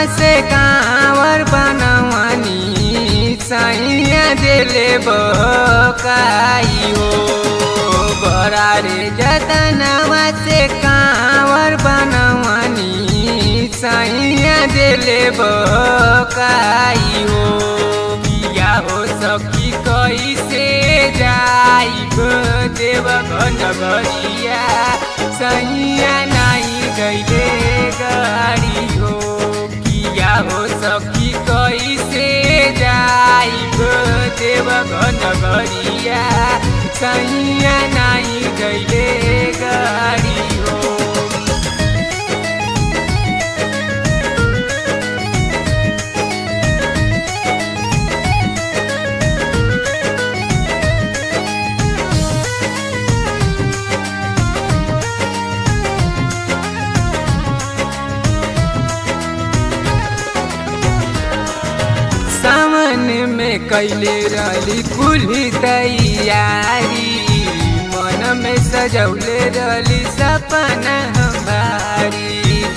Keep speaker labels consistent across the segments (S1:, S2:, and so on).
S1: से कांवर बनवनी सैया दिले बकाई हो बड़ा रे जतनवा से कांवर बनवनी सैया दिले बकाई हो किया हो सखी कैसे जाइब देव नगरिया सैया नहीं गईले गाड़ी हो किया हो सखी कैसे जाइब देव नगरिया सैया नहीं गईले गाड़ी हो सावन में कैले रही कुली तैयारी मन में सजौले रही सपना हमारी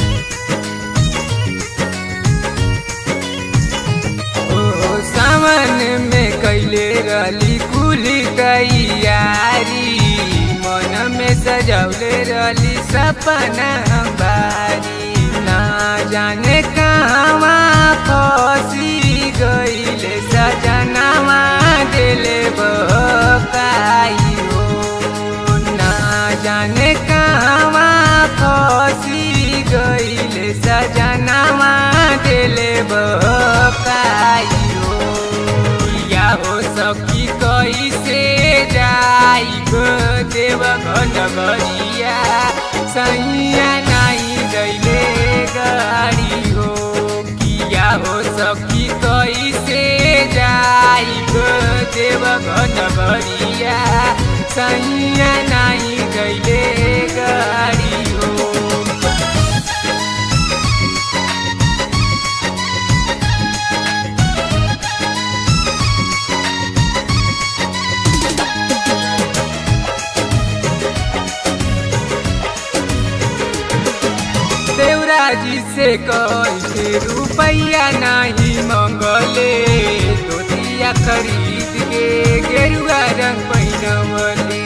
S1: ओ सावन में कैले रही कुली तैयारी मन में सजौले रही सपना हमारी ना जाने कहवा फसी गईले सजनवा दिले बकाई हो ना जाने कहवा फसी गईले सजनवा दिले बकाई हो या हो सखी कैसे जाइब देव नगरिया सैया नहीं गईले गाड़ी हो किया हो सखी कैसे जाइब देव नगरिया सैया नहीं गईले गाड़ी हो देवराजी से कैसे रुपैया नहीं मंगले धोतिया खरीद के गेरुआ रंग पहनवले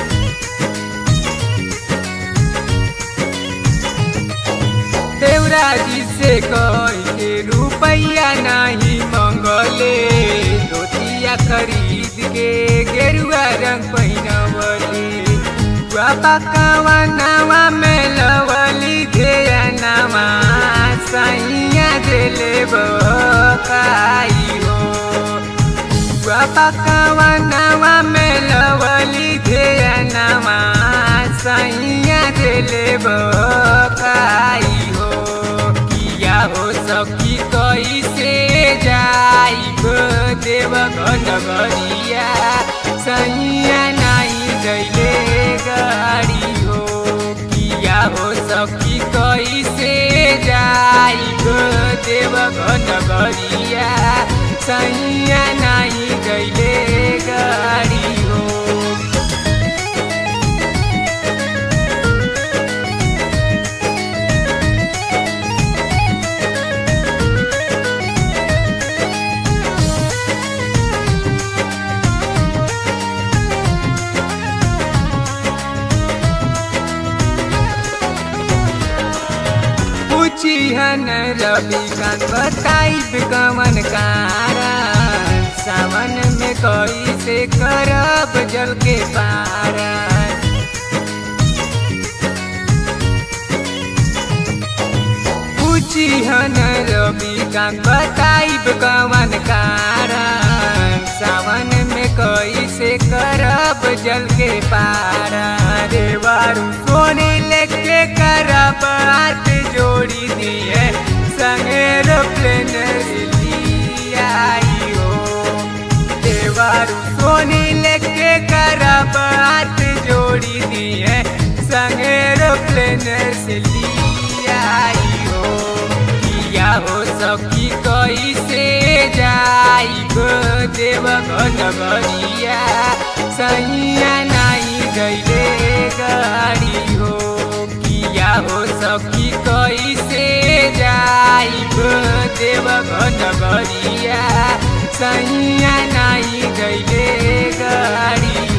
S1: देवराजी से कैसे रुपैया नहीं मंगले धोतिया खरीद के गेरुआ रंग पहनवले बाबा नवा में लवली धेया नवा सैया दिले बकाई हो बाबा नवा में लवली धेया नवा सैया दिले बकाई हो किया हो सखी कैसे जाइब देव नगरिया सैया नहीं गईले गाड़ी हो किया हो सखी कैसे जाइब देव नगरिया सैया नहीं गईले गाड़ी हो पूछिहन रवि कान बताइब कवन कारण सावन में कैसे करब जल के पारण पूछिहन रवि कान बताइब कवन कारण सावन में कैसे करब जल के पारण देवारू सोने लेके करब हाथ जोड़ी दिए संगे एरोप्लेन आई हो देवारू सोनी लेके करब हाथ जोड़ी दिए संगे एरोप्लेन से आई हो किया हो सखी कैसे जाइब देव नगरिया सैया नहीं गईले गाड़ी हो किया हो सखी कैसे जाइब देव घन गरिया सैया नाही गैले गाड़ी